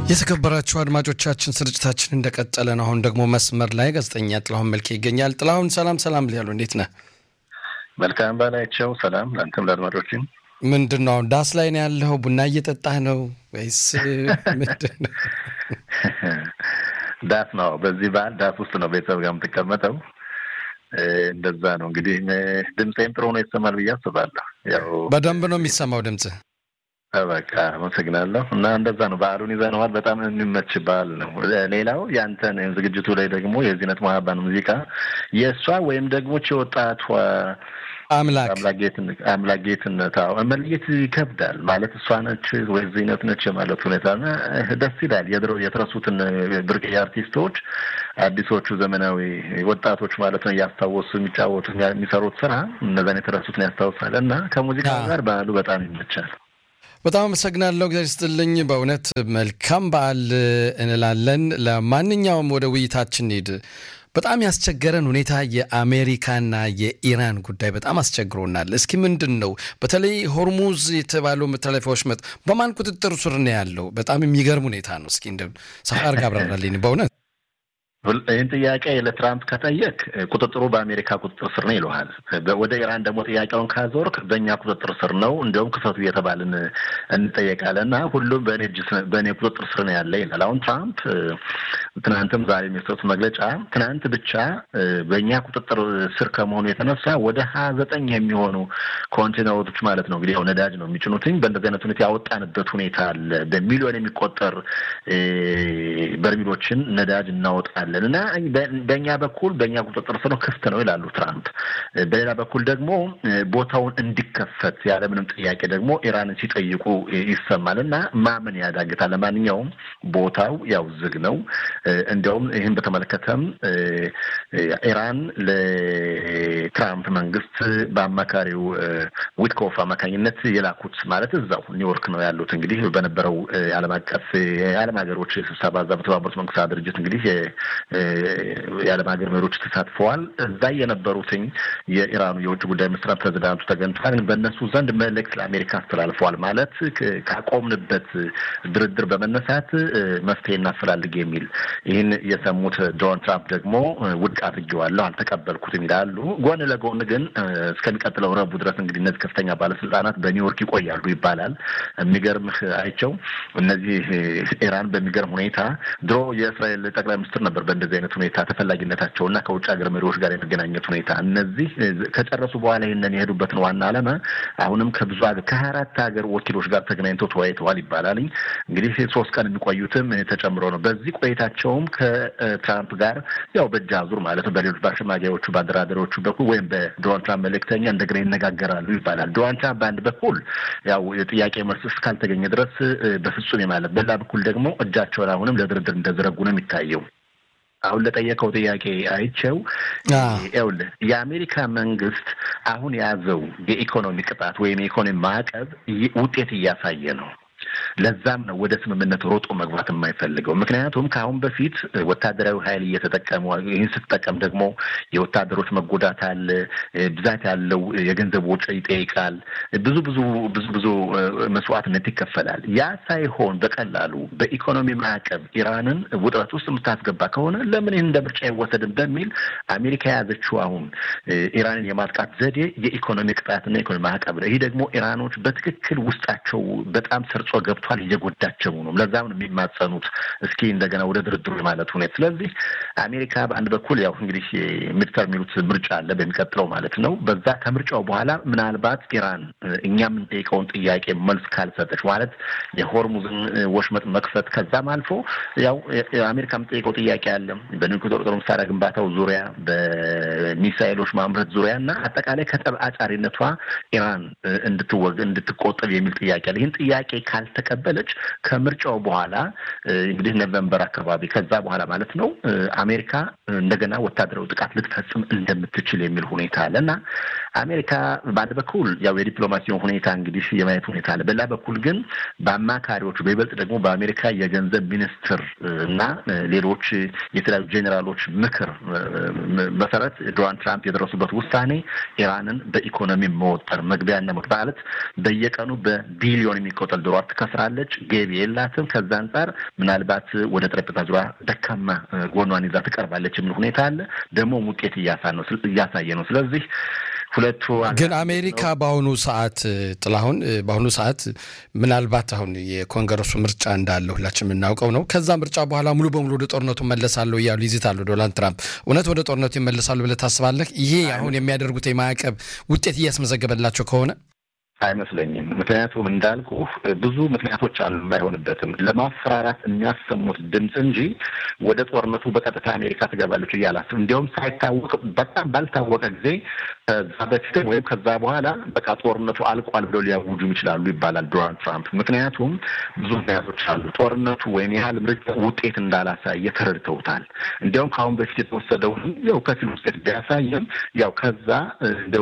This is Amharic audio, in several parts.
የተከበራችሁ አድማጮቻችን ስርጭታችን እንደቀጠለ ነው። አሁን ደግሞ መስመር ላይ ጋዜጠኛ ጥላሁን መልኬ ይገኛል። ጥላሁን ሰላም ሰላም ሊያሉ እንዴት ነህ? መልካም ባላቸው ሰላም ለአንተም ለአድማጮችም። ምንድን ነው አሁን ዳስ ላይ ነው ያለው? ቡና እየጠጣህ ነው ወይስ ምንድን ነው? ዳስ ነው። በዚህ በዓል ዳስ ውስጥ ነው ቤተሰብ ጋር የምትቀመጠው። እንደዛ ነው እንግዲህ። ድምፄም ጥሩ ነው ይሰማል ብዬ አስባለሁ። ያው በደንብ ነው የሚሰማው ድምፅህ። በቃ አመሰግናለሁ። እና እንደዛ ነው በዓሉን ይዘነዋል። በጣም የሚመች በዓል ነው። ሌላው ያንተን ዝግጅቱ ላይ ደግሞ የዚህነት መሀባን ሙዚቃ የእሷ ወይም ደግሞ የወጣቷ አምላክ አምላክ ጌትነት መለየት ይከብዳል ማለት እሷ ነች ወይ ዚነት ነች ማለት ሁኔታ ደስ ይላል። የድሮ የተረሱትን ብርቅዬ አርቲስቶች አዲሶቹ ዘመናዊ ወጣቶች ማለት ነው እያስታወሱ የሚጫወቱ የሚሰሩት ስራ እነዛን የተረሱትን ያስታውሳል እና ከሙዚቃ ጋር በዓሉ በጣም ይመቻል። በጣም አመሰግናለሁ። እግዚአብሔር ይስጥልኝ። በእውነት መልካም በዓል እንላለን። ለማንኛውም ወደ ውይይታችን ሂድ። በጣም ያስቸገረን ሁኔታ የአሜሪካና የኢራን ጉዳይ በጣም አስቸግሮናል። እስኪ ምንድን ነው በተለይ ሆርሙዝ የተባለው መተላለፊያ ወሽመጥ በማን ቁጥጥር ስር ነው ያለው? በጣም የሚገርም ሁኔታ ነው። እስኪ እንደ ሰፋ አድርጋ አብራራልኝ በእውነት ይህን ጥያቄ ለትራምፕ ከጠየቅ ቁጥጥሩ በአሜሪካ ቁጥጥር ስር ነው ይለሃል። ወደ ኢራን ደግሞ ጥያቄውን ካዞርክ በእኛ ቁጥጥር ስር ነው፣ እንዲሁም ክፈቱ እየተባልን እንጠየቃለን እና ሁሉም በእኔ እጅ በእኔ ቁጥጥር ስር ነው ያለ ይላል። አሁን ትራምፕ ትናንትም ዛሬ የሚሰጡት መግለጫ ትናንት ብቻ በእኛ ቁጥጥር ስር ከመሆኑ የተነሳ ወደ ሀያ ዘጠኝ የሚሆኑ ኮንቴነሮች ማለት ነው እንግዲህ ያው ነዳጅ ነው የሚጭኑትኝ በእንደዚህ አይነት ሁኔታ ያወጣንበት ሁኔታ አለ። በሚሊዮን የሚቆጠር በርሚሎችን ነዳጅ እናወጣለን እና በእኛ በኩል በእኛ ቁጥጥር ስር ነው ክፍት ነው ይላሉ ትራምፕ። በሌላ በኩል ደግሞ ቦታውን እንዲከፈት ያለምንም ጥያቄ ደግሞ ኢራንን ሲጠይቁ ይሰማል እና ማመን ያዳግታል። ለማንኛውም ቦታው ያው ዝግ ነው። እንዲያውም ይህን በተመለከተም ኢራን ለትራምፕ መንግስት በአማካሪው ዊትኮፍ አማካኝነት የላኩት ማለት እዛው ኒውዮርክ ነው ያሉት እንግዲህ በነበረው የዓለም አቀፍ የዓለም ሀገሮች ስብሰባ እዛ በተባበሩት መንግስታት ድርጅት እንግዲህ የዓለም ሀገር መሪዎች ተሳትፈዋል። እዛ የነበሩትኝ የኢራኑ የውጭ ጉዳይ ሚኒስትር ፕሬዚዳንቱ ተገኝተዋል። በእነሱ ዘንድ መልእክት ለአሜሪካ አስተላልፈዋል። ማለት ካቆምንበት ድርድር በመነሳት መፍትሄ እናፈላልግ የሚል ይህን የሰሙት ዶናልድ ትራምፕ ደግሞ ውድቅ አድርጌዋለሁ፣ አልተቀበልኩትም ይላሉ። ጎን ለጎን ግን እስከሚቀጥለው ረቡዕ ድረስ እንግዲህ እነዚህ ከፍተኛ ባለስልጣናት በኒውዮርክ ይቆያሉ ይባላል። የሚገርምህ አይቸው እነዚህ ኢራን በሚገርም ሁኔታ ድሮ የእስራኤል ጠቅላይ ሚኒስትር ነበር በእንደዚህ አይነት ሁኔታ ተፈላጊነታቸው እና ከውጭ ሀገር መሪዎች ጋር የመገናኘት ሁኔታ እነዚህ ከጨረሱ በኋላ ይህንን የሄዱበትን ዋና ዓላማ አሁንም ከብዙ ሀገር ከሀያ አራት ሀገር ወኪሎች ጋር ተገናኝተው ተወያይተዋል ይባላል። እንግዲህ ሶስት ቀን የሚቆዩትም ተጨምሮ ነው። በዚህ ቆይታቸውም ከትራምፕ ጋር ያው በእጅ አዙር ማለት ነው በሌሎች በአሸማጊያዎቹ በአደራዳሪዎቹ በኩል ወይም በዶናልድ ትራምፕ መልእክተኛ እንደገና ይነጋገራሉ ይባላል። ዶናልድ ትራምፕ በአንድ በኩል ያው የጥያቄ መልስ እስካልተገኘ ድረስ በፍጹም የማለት በሌላ በኩል ደግሞ እጃቸውን አሁንም ለድርድር እንደዘረጉ ነው የሚታየው። አሁን ለጠየቀው ጥያቄ አይቸው ይኸውልህ የአሜሪካ መንግስት አሁን የያዘው የኢኮኖሚ ቅጣት ወይም የኢኮኖሚ ማዕቀብ ውጤት እያሳየ ነው። ለዛም ነው ወደ ስምምነት ሮጦ መግባት የማይፈልገው። ምክንያቱም ከአሁን በፊት ወታደራዊ ኃይል እየተጠቀሙ ይህን ስትጠቀም ደግሞ የወታደሮች መጎዳት አለ፣ ብዛት ያለው የገንዘብ ወጪ ይጠይቃል፣ ብዙ ብዙ ብዙ ብዙ መስዋዕትነት ይከፈላል። ያ ሳይሆን በቀላሉ በኢኮኖሚ ማዕቀብ ኢራንን ውጥረት ውስጥ የምታስገባ ከሆነ ለምን ይህን እንደ ምርጫ አይወሰድም በሚል አሜሪካ የያዘችው አሁን ኢራንን የማጥቃት ዘዴ የኢኮኖሚ ቅጣትና የኢኮኖሚ ማዕቀብ ነው። ይህ ደግሞ ኢራኖች በትክክል ውስጣቸው በጣም ሰርጾ ገብቷል። እየጎዳቸው ነው። ለዛም ነው የሚማጸኑት እስኪ እንደገና ወደ ድርድሩ ማለት ሁኔታ። ስለዚህ አሜሪካ በአንድ በኩል ያው እንግዲህ ሚድተር የሚሉት ምርጫ አለ በሚቀጥለው ማለት ነው። በዛ ከምርጫው በኋላ ምናልባት ኢራን እኛ የምንጠይቀውን ጥያቄ መልስ ካልሰጠች ማለት የሆርሙዝን ወሽመጥ መክፈት ከዛም አልፎ ያው አሜሪካ የምንጠይቀው ጥያቄ አለ በኒውክሌር ጦር መሳሪያ ግንባታው ዙሪያ በሚሳይሎች ማምረት ዙሪያ እና አጠቃላይ ከጠብ አጫሪነቷ ኢራን እንድትወግ እንድትቆጠብ የሚል ጥያቄ አለ። ይህን ጥያቄ ካልተቀበለች ከምርጫው በኋላ እንግዲህ ኖቨምበር አካባቢ ከዛ በኋላ ማለት ነው አሜሪካ እንደገና ወታደራዊ ጥቃት ልትፈጽም እንደምትችል የሚል ሁኔታ አለ እና አሜሪካ በአንድ በኩል ያው የዲፕሎማሲውን ሁኔታ እንግዲህ የማየት ሁኔታ አለ። በሌላ በኩል ግን በአማካሪዎቹ በይበልጥ ደግሞ በአሜሪካ የገንዘብ ሚኒስትር እና ሌሎች የተለያዩ ጄኔራሎች ምክር መሰረት ዶናልድ ትራምፕ የደረሱበት ውሳኔ ኢራንን በኢኮኖሚ መወጠር መግቢያና ማለት በየቀኑ በቢሊዮን የሚቆጠር ዶላር ትከስራለች፣ ገቢ የላትም። ከዛ አንጻር ምናልባት ወደ ጠረጴዛ ዙሪያ ደካማ ጎኗን ይዛ ትቀርባለች የሚል ሁኔታ አለ። ደግሞ ውጤት እያሳየ ነው። ስለዚህ ሁለቱ ግን አሜሪካ በአሁኑ ሰዓት ጥላሁን በአሁኑ ሰዓት ምናልባት አሁን የኮንግረሱ ምርጫ እንዳለ ሁላችን የምናውቀው ነው። ከዛ ምርጫ በኋላ ሙሉ በሙሉ ወደ ጦርነቱ መለሳለሁ እያሉ ይዝታሉ ዶናልድ ትራምፕ። እውነት ወደ ጦርነቱ ይመለሳሉ ብለህ ታስባለህ? ይሄ አሁን የሚያደርጉት የማዕቀብ ውጤት እያስመዘገበላቸው ከሆነ አይመስለኝም። ምክንያቱም እንዳልኩ ብዙ ምክንያቶች አሉ የማይሆንበትም ለማፈራራት የሚያሰሙት ድምፅ እንጂ ወደ ጦርነቱ በቀጥታ አሜሪካ ትገባለች እያላስብ እንዲያውም ሳይታወቅ በጣም ባልታወቀ ጊዜ ከዛ በፊትም ወይም ከዛ በኋላ በቃ ጦርነቱ አልቋል ብለው ሊያውጁም ይችላሉ ይባላል ዶናልድ ትራምፕ። ምክንያቱም ብዙ ምክንያቶች አሉ። ጦርነቱ ወይም ያህል ምርጫ ውጤት እንዳላሳየ ተረድተውታል። እንዲያውም ከአሁን በፊት የተወሰደውን ያው ከፊል ውጤት ቢያሳየም ያው ከዛ እንደው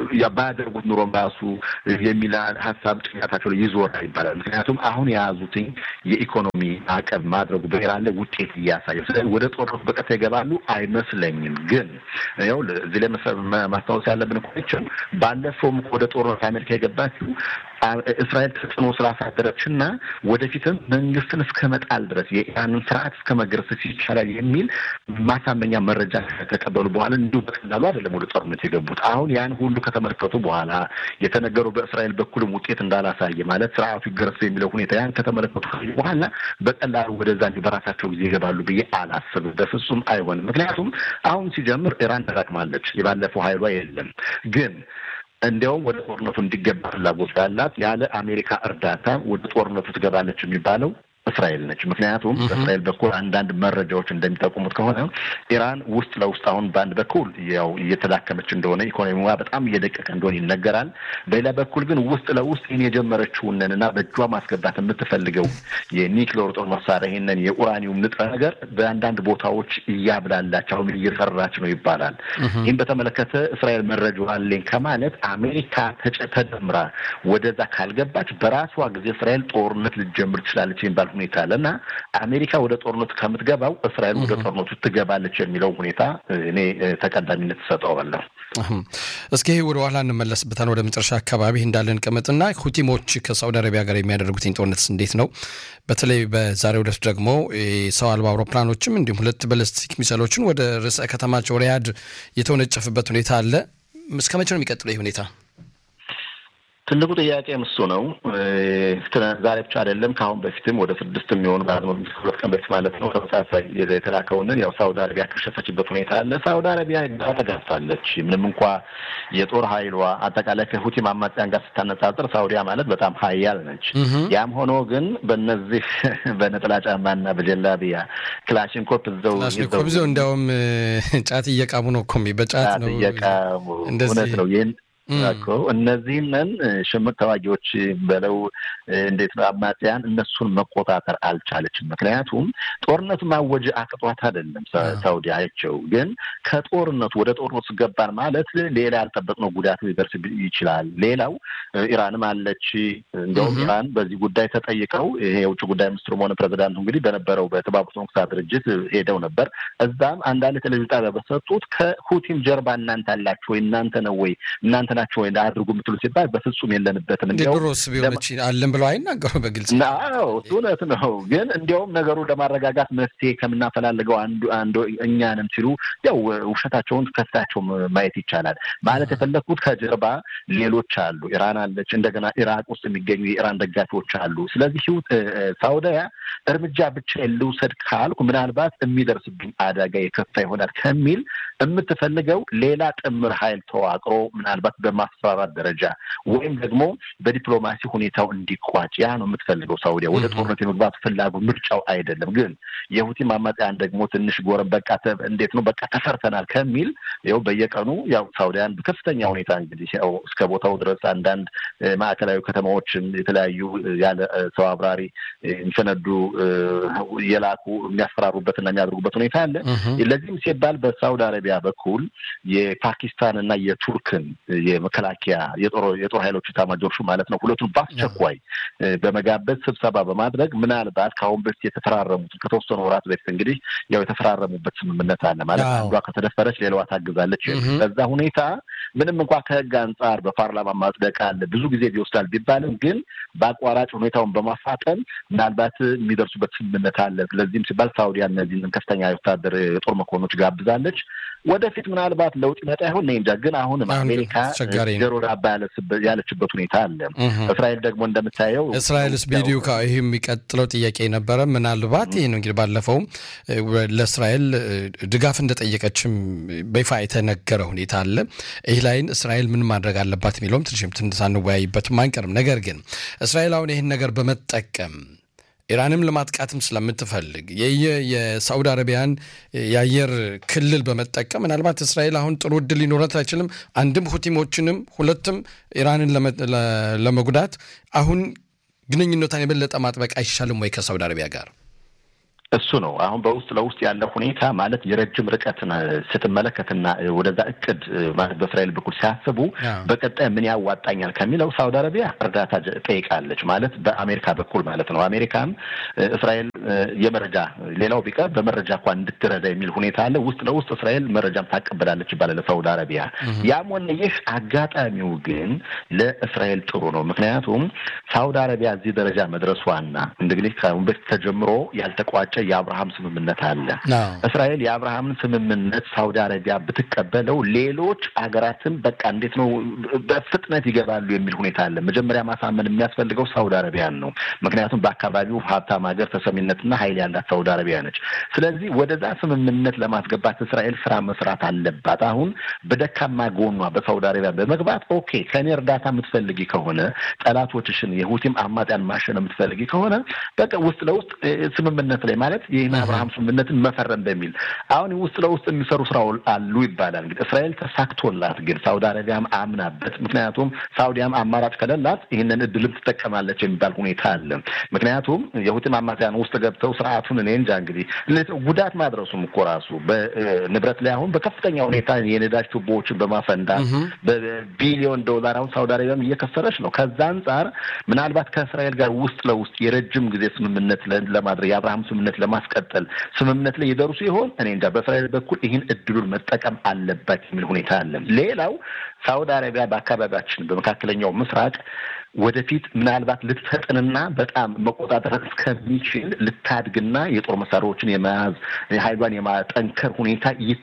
ባያደርጉት ኑሮም ራሱ የሚል ሀሳብ ጭንቀታቸው ላይ ይዞራል ይባላል። ምክንያቱም አሁን የያዙትኝ የኢኮኖሚ ማዕቀብ ማድረጉ በኢራን ላይ ውጤት እያሳየ ስለዚህ ወደ ጦርነቱ በቀጥታ ይገባሉ አይመስለኝም። ግን ያው እዚህ ላይ ማስታወስ ያለብን ኮችን ባለፈውም ወደ ጦርነት አሜሪካ የገባችው እስራኤል ተጽዕኖ ስላሳደረች እና ወደፊትም መንግስትን እስከ መጣል ድረስ የኢራንን ስርዓት እስከ መገረሰስ ይቻላል የሚል ማሳመኛ መረጃ ከተቀበሉ በኋላ እንዲሁ በቀላሉ አይደለም ወደ ጦርነት የገቡት። አሁን ያን ሁሉ ከተመለከቱ በኋላ የተነገሩ በእስራኤል በኩልም ውጤት እንዳላሳየ ማለት ስርዓቱ ይገረሰስ የሚለው ሁኔታ ያን ከተመለከቱ በኋላ በቀላሉ ወደዛ እንዲሁ በራሳቸው ጊዜ ይገባሉ ብዬ አላስብም። በፍጹም አይሆንም። ምክንያቱም አሁን ሲጀምር ኢራን ተዳክማለች። የባለፈው ኃይሏ የለም ግን እንዲያውም ወደ ጦርነቱ እንዲገባ ፍላጎት ያላት ያለ አሜሪካ እርዳታ ወደ ጦርነቱ ትገባለች የሚባለው እስራኤል ነች። ምክንያቱም በእስራኤል በኩል አንዳንድ መረጃዎች እንደሚጠቁሙት ከሆነ ኢራን ውስጥ ለውስጥ አሁን በአንድ በኩል ያው እየተዳከመች እንደሆነ ኢኮኖሚዋ በጣም እየደቀቀ እንደሆነ ይነገራል። በሌላ በኩል ግን ውስጥ ለውስጥ ይህን የጀመረችውንን እና በእጇ ማስገባት የምትፈልገው የኒክሌር ጦር መሳሪያ ይህንን የኡራኒውም ንጥረ ነገር በአንዳንድ ቦታዎች እያብላላች አሁን እየሰራች ነው ይባላል። ይህም በተመለከተ እስራኤል መረጃ አለኝ ከማለት አሜሪካ ተደምራ ወደዛ ካልገባች በራሷ ጊዜ እስራኤል ጦርነት ልትጀምር ትችላለች የሚባል ሁኔታ አለ እና አሜሪካ ወደ ጦርነቱ ከምትገባው እስራኤል ወደ ጦርነቱ ትገባለች የሚለው ሁኔታ እኔ ተቀዳሚነት ትሰጠዋለሁ። እስኪ ይህ ወደ ኋላ እንመለስበታል። ወደ መጨረሻ አካባቢ እንዳለን ቅምጥና ሁቲሞች ከሳውዲ አረቢያ ጋር የሚያደርጉትኝ ጦርነት እንዴት ነው? በተለይ በዛሬው ዕለት ደግሞ ሰው አልባ አውሮፕላኖችም እንዲሁም ሁለት ባለስቲክ ሚሳይሎችን ወደ ርዕሰ ከተማቸው ሪያድ የተወነጨፍበት ሁኔታ አለ። እስከ መቼ ነው የሚቀጥለው ይህ ሁኔታ? ትልቁ ጥያቄ እሱ ነው። ዛሬ ብቻ አይደለም፣ ከአሁን በፊትም ወደ ስድስት የሚሆኑ ሁለት ቀን በፊት ማለት ነው ተመሳሳይ የተላከውንን ያው ሳውዲ አረቢያ ከሸፈችበት ሁኔታ አለ። ሳውዲ አረቢያ ተጋፍታለች። ምንም እንኳ የጦር ኃይሏ አጠቃላይ ከሁቲ አማጽያን ጋር ስታነጻጽር ሳውዲያ ማለት በጣም ሀያል ነች። ያም ሆኖ ግን በእነዚህ በነጠላ ጫማና በጀላቢያ ክላሽንኮፕ እዘው ይዘው እንዲያውም ጫት እየቃሙ ነው እኮ በጫት ነው እየቃሙ እውነት ነው ይህን እኮ እነዚህንን ሽምቅ ተዋጊዎች በለው እንዴት ነው አማጽያን እነሱን መቆጣጠር አልቻለችም። ምክንያቱም ጦርነቱ ማወጅ አቅጧት አይደለም። ሳውዲ አያቸው ግን ከጦርነቱ ወደ ጦርነቱ ገባን ማለት ሌላ ያልጠበቅነው ጉዳት ሊደርስ ይችላል። ሌላው ኢራንም አለች። እንደውም ኢራን በዚህ ጉዳይ ተጠይቀው ይሄ የውጭ ጉዳይ ሚኒስትሩም ሆነ ፕሬዚዳንቱ እንግዲህ በነበረው በተባበሩት መንግስታት ድርጅት ሄደው ነበር። እዛም አንዳንድ ቴሌቪዥን ጣቢያ በሰጡት ከሁቲም ጀርባ እናንተ አላችሁ ወይ እናንተ ነው ወይ እናንተ ናቸው ወይ አድርጉ የምትሉ ሲባል በፍጹም የለንበትም። ድሮስ ቢሆነች አለን ብለው አይናገሩ በግልጽ ነው። እውነት ነው። ግን እንዲያውም ነገሩ ለማረጋጋት መፍትሄ ከምናፈላልገው አንዱ አንዱ እኛንም ሲሉ ያው ውሸታቸውን ከሳቸው ማየት ይቻላል። ማለት የፈለግኩት ከጀርባ ሌሎች አሉ። ኢራን አለች። እንደገና ኢራቅ ውስጥ የሚገኙ የኢራን ደጋፊዎች አሉ። ስለዚህ ሳውዲያ እርምጃ ብቻ ልውሰድ ካልኩ ምናልባት የሚደርስብኝ አደጋ የከፋ ይሆናል ከሚል የምትፈልገው ሌላ ጥምር ኃይል ተዋቅሮ ምናልባት በማስፈራራት ደረጃ ወይም ደግሞ በዲፕሎማሲ ሁኔታው እንዲቋጭ ያ ነው የምትፈልገው ሳውዲያ። ወደ ጦርነት የመግባት ፍላጎት ምርጫው አይደለም። ግን የሁቲ አማጽያን ደግሞ ትንሽ ጎረም በቃ እንዴት ነው በቃ ተሰርተናል ከሚል ያው በየቀኑ ያው ሳውዲያን በከፍተኛ ሁኔታ እንግዲህ ያው እስከ ቦታው ድረስ አንዳንድ ማዕከላዊ ከተማዎችን የተለያዩ ያለ ሰው አብራሪ የሚፈነዱ የላኩ የሚያስፈራሩበትና የሚያደርጉበት ሁኔታ አለ። ለዚህም ሲባል በሳውዲ አረቢያ በኩል የፓኪስታን እና የቱርክን የመከላከያ የጦር ኃይሎች ኤታማዦር ሹም ማለት ነው ሁለቱን በአስቸኳይ በመጋበዝ ስብሰባ በማድረግ ምናልባት ከአሁን በፊት የተፈራረሙትን ከተወሰኑ ወራት በፊት እንግዲህ ያው የተፈራረሙበት ስምምነት አለ ማለት አንዷ ከተደፈረች ሌላዋ ታግዛለች። በዛ ሁኔታ ምንም እንኳ ከህግ አንጻር በፓርላማ ማጽደቅ አለ ብዙ ጊዜ ይወስዳል ቢባልም ግን በአቋራጭ ሁኔታውን በማፋጠን ምናልባት የሚደርሱበት ስምምነት አለ። ስለዚህም ሲባል ሳውዲያ እነዚህን ከፍተኛ የወታደር የጦር መኮንኖች ጋብዛለች። ወደፊት ምናልባት ለውጥ ይመጣ ይሆን እኔ እንጃ። ግን አሁንም አሜሪካ ጆሮ ዳባ ያለችበት ሁኔታ አለ። እስራኤል ደግሞ እንደምታየው እስራኤልስ ቪዲዮ ይህ የሚቀጥለው ጥያቄ ነበረ። ምናልባት ይህ ነው እንግዲህ ባለፈውም ለእስራኤል ድጋፍ እንደጠየቀችም በይፋ የተነገረ ሁኔታ አለ። ይህ ላይን እስራኤል ምን ማድረግ አለባት የሚለውም ትንሽም ትንሽ አንወያይበትም አንቀርም። ነገር ግን እስራኤል አሁን ይህን ነገር በመጠቀም ኢራንም ለማጥቃትም ስለምትፈልግ የሳዑዲ አረቢያን የአየር ክልል በመጠቀም ምናልባት እስራኤል አሁን ጥሩ እድል ሊኖረት አይችልም። አንድም ሁቲሞችንም ሁለትም ኢራንን ለመጉዳት አሁን ግንኙነቷን የበለጠ ማጥበቅ አይሻልም ወይ ከሳዑዲ አረቢያ ጋር? እሱ ነው አሁን በውስጥ ለውስጥ ያለው ሁኔታ ማለት የረጅም ርቀትን ስትመለከትና ወደዛ እቅድ ማለት በእስራኤል በኩል ሲያስቡ በቀጣይ ምን ያዋጣኛል ከሚለው ሳውዲ አረቢያ እርዳታ ጠይቃለች ማለት በአሜሪካ በኩል ማለት ነው። አሜሪካም እስራኤል የመረጃ ሌላው ቢቀር በመረጃ እንኳን እንድትረዳ የሚል ሁኔታ አለ። ውስጥ ለውስጥ እስራኤል መረጃም ታቀበላለች ይባላል ለሳውዲ አረቢያ። ያም ሆነ ይህ አጋጣሚው ግን ለእስራኤል ጥሩ ነው። ምክንያቱም ሳውዲ አረቢያ እዚህ ደረጃ መድረሷና እንግዲህ ከአሁን በፊት ተጀምሮ ያልተቋጨ የአብርሃም ስምምነት አለ። እስራኤል የአብርሃምን ስምምነት ሳውዲ አረቢያ ብትቀበለው ሌሎች ሀገራትን በቃ እንዴት ነው በፍጥነት ይገባሉ የሚል ሁኔታ አለ። መጀመሪያ ማሳመን የሚያስፈልገው ሳውዲ አረቢያን ነው። ምክንያቱም በአካባቢው ሀብታም ሀገር ተሰሚነትና ኃይል ያላት ሳውዲ አረቢያ ነች። ስለዚህ ወደዛ ስምምነት ለማስገባት እስራኤል ስራ መስራት አለባት። አሁን በደካማ ጎኗ በሳውዲ አረቢያ በመግባት ኦኬ ከኔ እርዳታ የምትፈልጊ ከሆነ ጠላቶችሽን የሁቲም አማጽያን ማሸን የምትፈልጊ ከሆነ በቃ ውስጥ ለውስጥ ስምምነት ላይ ማለት ይህን አብርሃም ስምምነትን መፈረም በሚል አሁን ውስጥ ለውስጥ የሚሰሩ ስራ አሉ ይባላል። እንግዲህ እስራኤል ተሳክቶላት ግን ሳውዲ አረቢያም አምናበት፣ ምክንያቱም ሳውዲያም አማራጭ ከሌላት ይህንን እድልም ትጠቀማለች የሚባል ሁኔታ አለ። ምክንያቱም የሁቲም አማጽያን ውስጥ ገብተው ስርዓቱን እኔ እንጃ እንግዲህ ጉዳት ማድረሱም እኮ ራሱ በንብረት ላይ አሁን በከፍተኛ ሁኔታ የነዳጅ ቱቦዎችን በማፈንዳት በቢሊዮን ዶላር አሁን ሳውዲ አረቢያም እየከሰረች ነው። ከዛ አንጻር ምናልባት ከእስራኤል ጋር ውስጥ ለውስጥ የረጅም ጊዜ ስምምነት ለማድረግ የአብርሃም ስምምነት ለማስቀጠል ስምምነት ላይ የደርሱ ይሆን? እኔ እንጃ። በእስራኤል በኩል ይህን እድሉን መጠቀም አለባት የሚል ሁኔታ አለ። ሌላው ሳውዲ አረቢያ በአካባቢያችን በመካከለኛው ምስራቅ ወደፊት ምናልባት ልትፈጥንና በጣም መቆጣጠር እስከሚችል ልታድግና የጦር መሳሪያዎችን የመያዝ ኃይሏን የማጠንከር ሁኔታ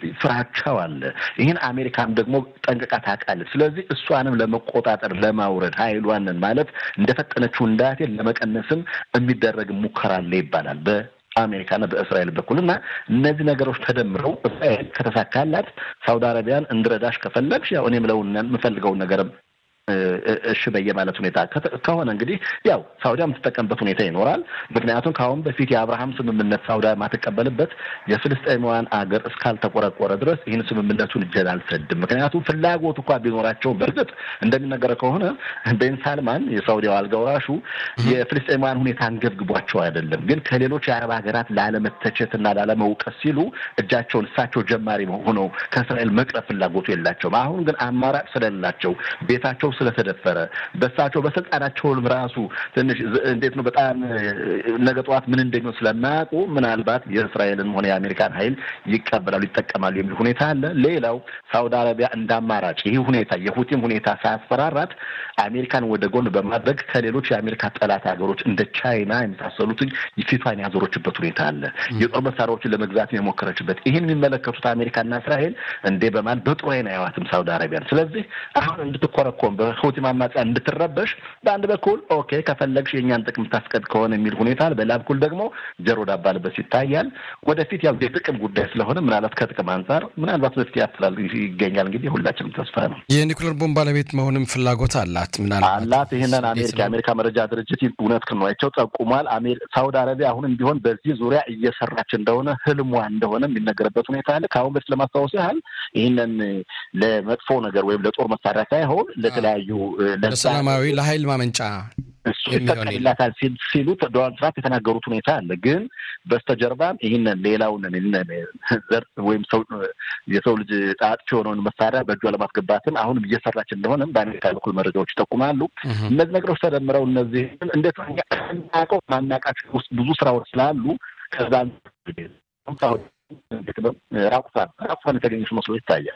ፍራቻው አለ። ይህን አሜሪካም ደግሞ ጠንቅቃ ታውቃለች። ስለዚህ እሷንም ለመቆጣጠር ለማውረድ ኃይሏንን ማለት እንደፈጠነችው እንዳትል ለመቀነስም የሚደረግ ሙከራ አለ ይባላል በ አሜሪካና በእስራኤል በኩል እና እነዚህ ነገሮች ተደምረው እስራኤል ከተሳካላት ሳውዲ አረቢያን እንድረዳሽ ከፈለግሽ ያው እኔ ምለውን የምፈልገውን ነገርም እሺ በየ ማለት ሁኔታ ከሆነ እንግዲህ ያው ሳውዲያ የምትጠቀምበት ሁኔታ ይኖራል። ምክንያቱም ከአሁን በፊት የአብርሃም ስምምነት ሳውዲያ የማትቀበልበት የፍልስጤማውያን አገር እስካልተቆረቆረ ድረስ ይህን ስምምነቱን እጄን አልሰድም። ምክንያቱም ፍላጎት እንኳ ቢኖራቸው በእርግጥ እንደሚነገረው ከሆነ ቤን ሳልማን የሳውዲያው አልጋ ወራሹ የፍልስጤማውያን ሁኔታ አንገብግቧቸው አይደለም፣ ግን ከሌሎች የአረብ ሀገራት ላለመተቸት እና ላለመውቀስ ሲሉ እጃቸውን እሳቸው ጀማሪ ሆነው ከእስራኤል መቅረብ ፍላጎቱ የላቸውም። አሁን ግን አማራጭ ስለሌላቸው ቤታቸው ስለተደፈረ በሳቸው በስልጣናቸውም ራሱ ትንሽ እንዴት ነው በጣም ነገ ጠዋት ምን እንደሚሆን ስለማያውቁ ምናልባት የእስራኤልን ሆነ የአሜሪካን ኃይል ይቀበላሉ፣ ይጠቀማሉ የሚል ሁኔታ አለ። ሌላው ሳውዲ አረቢያ እንደ አማራጭ ይህ ሁኔታ የሁቲም ሁኔታ ሳያስፈራራት አሜሪካን ወደ ጎን በማድረግ ከሌሎች የአሜሪካ ጠላት ሀገሮች እንደ ቻይና የመሳሰሉትን ፊቷን ያዞረችበት ሁኔታ አለ። የጦር መሳሪያዎችን ለመግዛት የሞከረችበት ይህን የሚመለከቱት አሜሪካና እስራኤል እንዴ በማለት በጥሩ ዓይን አያዋትም ሳውዲ አረቢያን። ስለዚህ አሁን እንድትኮረኮም በሁቲ አማጽያን እንድትረበሽ በአንድ በኩል ኦኬ ከፈለግሽ የእኛን ጥቅም ታስቀድ ከሆነ የሚል ሁኔታ በሌላ በኩል ደግሞ ጀሮ ዳባ ልበስ ይታያል። ወደፊት ያው የጥቅም ጉዳይ ስለሆነ ምናልባት ከጥቅም አንጻር ምናልባት መፍትሄ ያፍላል ይገኛል። እንግዲህ ሁላችንም ተስፋ ነው። የኒኩሌር ቦምብ ባለቤት መሆንም ፍላጎት አላት ምናልባት አላት። ይህንን አሜሪካ የአሜሪካ መረጃ ድርጅት እውነት ክንዋቸው ጠቁሟል። ሳውዲ አረቢያ አሁንም ቢሆን በዚህ ዙሪያ እየሰራች እንደሆነ ህልሟ እንደሆነ የሚነገርበት ሁኔታ አለ። ከአሁን በፊት ለማስታወስ ያህል ይህንን ለመጥፎ ነገር ወይም ለጦር መሳሪያ ሳይሆን ለተለያዩ ለሰላማዊ ለሀይል ማመንጫ እሱ ይፈቀድላታል ሲሉ ዶናልድ ትራምፕ የተናገሩት ሁኔታ አለ። ግን በስተጀርባም ይህንን ሌላውን ዘር ወይም ሰው የሰው ልጅ አጥፊ የሆነውን መሳሪያ በእጇ ለማስገባትም አሁንም እየሰራች እንደሆነም በአሜሪካ በኩል መረጃዎች ይጠቁማሉ። እነዚህ ነገሮች ተደምረው እነዚህ እንዴት ማናውቀው ማናውቃቸው ውስጥ ብዙ ስራዎች ስላሉ ከዛ ራቁቷን ራቁቷን የተገኘች መስሎ ይታያል።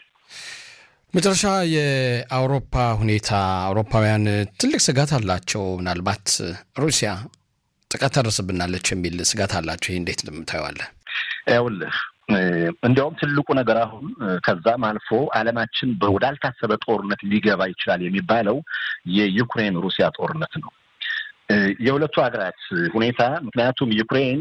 መጨረሻ የአውሮፓ ሁኔታ አውሮፓውያን ትልቅ ስጋት አላቸው። ምናልባት ሩሲያ ጥቃት ታደርስብናለች የሚል ስጋት አላቸው። ይህ እንዴት እንደምታየዋለህ? ይኸውልህ እንዲያውም ትልቁ ነገር አሁን ከዛም አልፎ ዓለማችን ወዳልታሰበ ጦርነት ሊገባ ይችላል የሚባለው የዩክሬን ሩሲያ ጦርነት ነው። የሁለቱ ሀገራት ሁኔታ ምክንያቱም ዩክሬን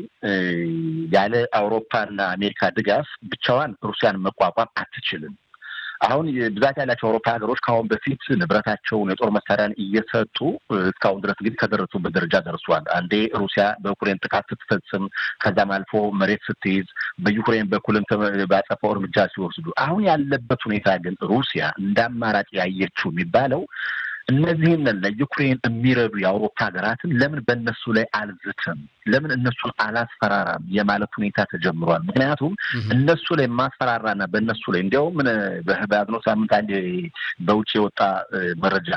ያለ አውሮፓና አሜሪካ ድጋፍ ብቻዋን ሩሲያን መቋቋም አትችልም። አሁን ብዛት ያላቸው አውሮፓ ሀገሮች ከአሁን በፊት ንብረታቸውን የጦር መሳሪያን እየሰጡ እስካሁን ድረስ እንግዲህ ከደረሱበት ደረጃ ደርሷል። አንዴ ሩሲያ በዩክሬን ጥቃት ስትፈጽም ከዛም አልፎ መሬት ስትይዝ በዩክሬን በኩልም ባጸፋው እርምጃ ሲወስዱ፣ አሁን ያለበት ሁኔታ ግን ሩሲያ እንደ አማራጭ ያየችው የሚባለው እነዚህን ለዩክሬን የሚረዱ የአውሮፓ ሀገራትን ለምን በእነሱ ላይ አልዝትም፣ ለምን እነሱን አላስፈራራም የማለት ሁኔታ ተጀምሯል። ምክንያቱም እነሱ ላይ ማስፈራራና በእነሱ ላይ እንዲያውም በያዝነው ሳምንት አንድ በውጭ የወጣ መረጃ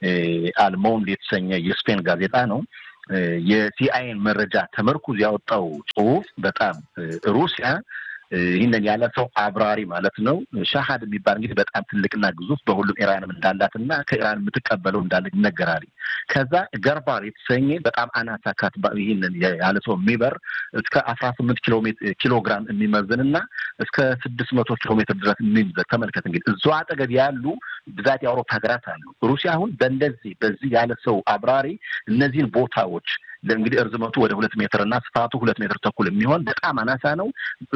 አልሞንድ የተሰኘ የስፔን ጋዜጣ ነው የሲአይኤን መረጃ ተመርኩዝ ያወጣው ጽሁፍ በጣም ሩሲያ ይህንን ያለ ሰው አብራሪ ማለት ነው ሻሃድ የሚባል እንግዲህ በጣም ትልቅና ግዙፍ በሁሉም ኢራንም እንዳላት እና ከኢራን የምትቀበለው እንዳለ ይነገራል። ከዛ ገርባር የተሰኘ በጣም አናሳ ካት ይህንን ያለ ሰው የሚበር እስከ አስራ ስምንት ኪሎ ግራም የሚመዝን እና እስከ ስድስት መቶ ኪሎ ሜትር ድረስ የሚይዘን ተመልከት። እንግዲህ እዛው አጠገብ ያሉ ብዛት የአውሮፓ ሀገራት አሉ። ሩሲያ አሁን በእንደዚህ በዚህ ያለ ሰው አብራሪ እነዚህን ቦታዎች እንግዲህ እርዝመቱ ወደ ሁለት ሜትር እና ስፋቱ ሁለት ሜትር ተኩል የሚሆን በጣም አናሳ ነው።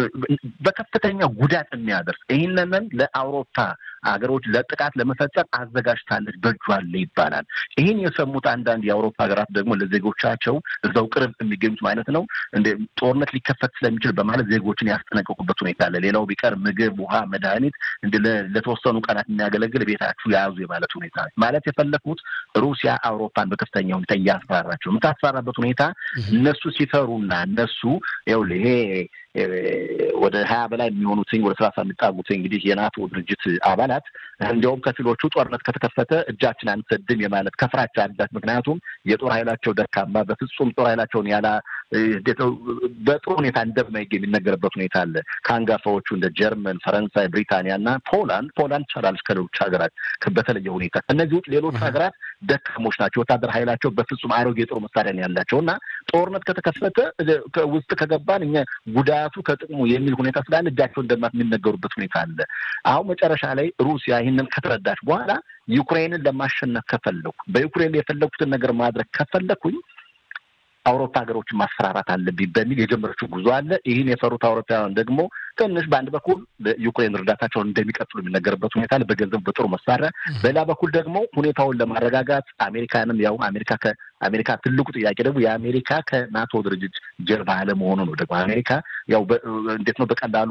በከፍተኛ ጉዳት የሚያደርስ ይህንንን ለአውሮፓ ሀገሮች ለጥቃት ለመፈጸም አዘጋጅታለች በእጇ አለ ይባላል። ይህን የሰሙት አንዳንድ የአውሮፓ ሀገራት ደግሞ ለዜጎቻቸው እዛው ቅርብ የሚገኙት ማለት ነው እንደ ጦርነት ሊከፈት ስለሚችል በማለት ዜጎችን ያስጠነቀቁበት ሁኔታ አለ። ሌላው ቢቀር ምግብ፣ ውሃ፣ መድኃኒት እንደ ለተወሰኑ ቀናት የሚያገለግል ቤታችሁ የያዙ የማለት ሁኔታ ማለት የፈለኩት ሩሲያ አውሮፓን በከፍተኛ ሁኔታ እያስፈራራቸው የምታስፈራራበት ሁኔታ እነሱ ሲፈሩና እነሱ ይኸውልህ ይሄ ወደ ሀያ በላይ የሚሆኑትኝ ወደ ሰላሳ የሚጣጉት እንግዲህ የናቶ ድርጅት አባላት እንዲያውም ከፊሎቹ ጦርነት ከተከፈተ እጃችን አንሰድም የማለት ከፍራቻ አላት። ምክንያቱም የጦር ኃይላቸው ደካማ፣ በፍጹም ጦር ኃይላቸውን ያላ በጥሩ ሁኔታ እንደማይገኝ የሚነገርበት ሁኔታ አለ። ከአንጋፋዎቹ እንደ ጀርመን፣ ፈረንሳይ፣ ብሪታንያ እና ፖላንድ ፖላንድ ቻላለች ከሌሎች ሀገራት በተለየ ሁኔታ። እነዚህ ውጭ ሌሎች ሀገራት ደካሞች ናቸው። ወታደር ኃይላቸው በፍጹም አሮጌ የጦር መሳሪያ ነው ያላቸው እና ጦርነት ከተከፈተ ውስጥ ከገባን እኛ ጉዳቱ ከጥቅሙ የሚል ሁኔታ ስላለ እጃቸው እንደማት የሚነገሩበት ሁኔታ አለ። አሁን መጨረሻ ላይ ሩሲያ ይህንን ከተረዳች በኋላ ዩክሬንን ለማሸነፍ ከፈለኩ በዩክሬን የፈለኩትን ነገር ማድረግ ከፈለኩኝ አውሮፓ ሀገሮችን ማስፈራራት አለብኝ በሚል የጀመረችው ጉዞ አለ። ይህን የፈሩት አውሮፓውያን ደግሞ ትንሽ በአንድ በኩል ዩክሬን እርዳታቸውን እንደሚቀጥሉ የሚነገርበት ሁኔታ አለ፣ በገንዘብ በጦር መሳሪያ። በሌላ በኩል ደግሞ ሁኔታውን ለማረጋጋት አሜሪካንም ያው አሜሪካ ከአሜሪካ ትልቁ ጥያቄ ደግሞ የአሜሪካ ከናቶ ድርጅት ጀርባ አለመሆኑ ነው። ደግሞ አሜሪካ ያው እንዴት ነው በቀላሉ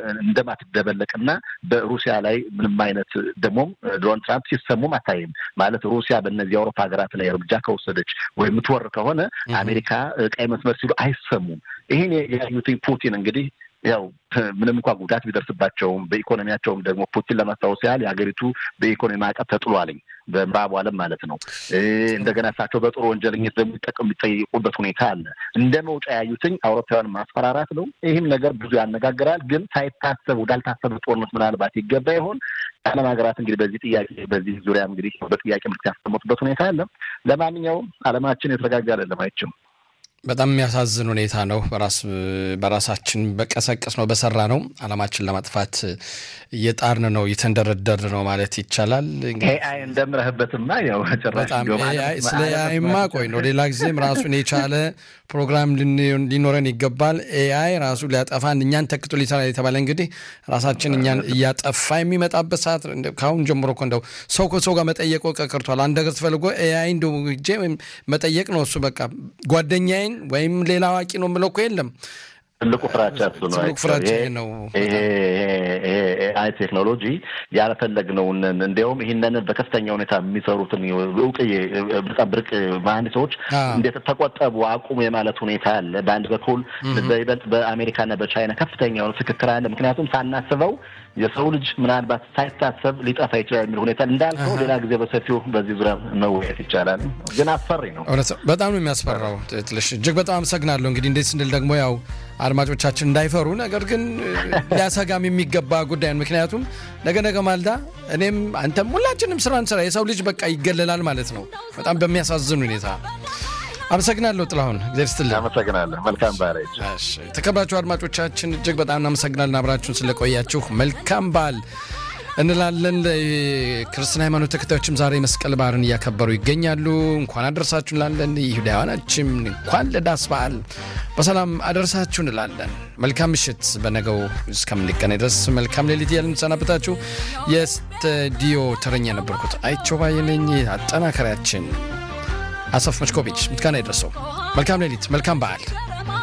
እንደማትደበለቅና በሩሲያ ላይ ምንም አይነት ደግሞም ዶናልድ ትራምፕ ሲሰሙም አታይም ማለት ሩሲያ በእነዚህ የአውሮፓ ሀገራት ላይ እርምጃ ከወሰደች ወይም የምትወር ከሆነ አሜሪካ ቀይ መስመር ሲሉ አይሰሙም። ይህን ያዩትኝ ፑቲን እንግዲህ ያው ምንም እንኳ ጉዳት ቢደርስባቸውም በኢኮኖሚያቸውም ደግሞ ፑቲን ለማስታወስ ያህል የሀገሪቱ በኢኮኖሚ ማዕቀብ ተጥሏልኝ በምዕራቡ ዓለም ማለት ነው። እንደገና እሳቸው በጦር ወንጀለኝነት ደግሞ የሚጠቀሙ የሚጠይቁበት ሁኔታ አለ። እንደ መውጫ ያዩትኝ አውሮፓውያን ማስፈራራት ነው። ይህም ነገር ብዙ ያነጋግራል። ግን ሳይታሰብ ወዳልታሰበ ጦርነት ምናልባት ይገባ ይሆን? የዓለም ሀገራት እንግዲህ በዚህ ጥያቄ በዚህ ዙሪያ እንግዲህ በጥያቄ ምልክት ያስቀመጡበት ሁኔታ አለ። ለማንኛውም ዓለማችን የተረጋጋ አይደለም አይችም በጣም የሚያሳዝን ሁኔታ ነው። በራስ በራሳችን በቀሰቀስ ነው በሰራ ነው አላማችን ለማጥፋት እየጣርን ነው እየተንደረደር ነው ማለት ይቻላል። ኤአይ እንደምረህበትማ ያው በጣም ስለ ኤአይማ ቆይ ነው ሌላ ጊዜም ራሱን የቻለ ፕሮግራም ሊኖረን ይገባል። ኤአይ ራሱ ሊያጠፋን እኛን ተክቶ ሊሰራ የተባለ እንግዲህ ራሳችን እኛን እያጠፋ የሚመጣበት ሰዓት ከአሁን ጀምሮ እኮ እንደው ሰው ከሰው ጋር መጠየቅ ቀርቷል። አንድ ነገር ትፈልጎ ኤአይ እንደው ሄጄ መጠየቅ ነው እሱ በቃ ጓደኛዬ ወይም ሌላ አዋቂ ነው የምለው እኮ የለም። ትልቁ ፍራቻ እሱ ነው። ትልቁ ፍራቻ ይሄ ነው። ይሄ አይ ቴክኖሎጂ ያልፈለግነውን እንዲያውም ይህንን በከፍተኛ ሁኔታ የሚሰሩትን እውቅ በጣም ብርቅ መሀንዲሶች እንዴት ተቆጠቡ አቁሙ የማለት ሁኔታ አለ። በአንድ በኩል በይበልጥ በአሜሪካና በቻይና ከፍተኛ የሆነ ፍክክር አለ። ምክንያቱም ሳናስበው የሰው ልጅ ምናልባት ሳይታሰብ ሊጠፋ ይችላል የሚል ሁኔታ እንዳልከው ሌላ ጊዜ በሰፊው በዚህ ዙሪያ መወያየት ይቻላል። ግን አስፈሪ ነው። በጣም ነው የሚያስፈራው። ትልሽ እጅግ በጣም አመሰግናለሁ። እንግዲህ እንዴት ስንል ደግሞ ያው አድማጮቻችን እንዳይፈሩ ነገር ግን ሊያሰጋም የሚገባ ጉዳይ ነው። ምክንያቱም ነገ ነገ ማልዳ እኔም አንተም ሁላችንም ስራ እንስራ የሰው ልጅ በቃ ይገለላል ማለት ነው። በጣም በሚያሳዝን ሁኔታ አመሰግናለሁ ጥላሁን፣ እግዚአብሔር ይስጥልኝ። አመሰግናለሁ። መልካም በዓል። የተከበራችሁ አድማጮቻችን እጅግ በጣም እናመሰግናለን አብራችሁን ስለቆያችሁ። መልካም በዓል እንላለን። ክርስትና ሃይማኖት ተከታዮችም ዛሬ መስቀል በዓልን እያከበሩ ይገኛሉ። እንኳን አደረሳችሁ እንላለን። ይሁዳውያኖችም እንኳን ለዳስ በዓል በሰላም አደረሳችሁ እንላለን። መልካም ምሽት። በነገው እስከምንገናኝ ድረስ መልካም ሌሊት እያልን እንሰናበታችሁ። የስቱዲዮ ተረኛ የነበርኩት አይቸው ባየ ነኝ። አጠናከሪያችን አሰፍ መሽኮቪች ምስጋና የደረሰው። መልካም ሌሊት፣ መልካም በዓል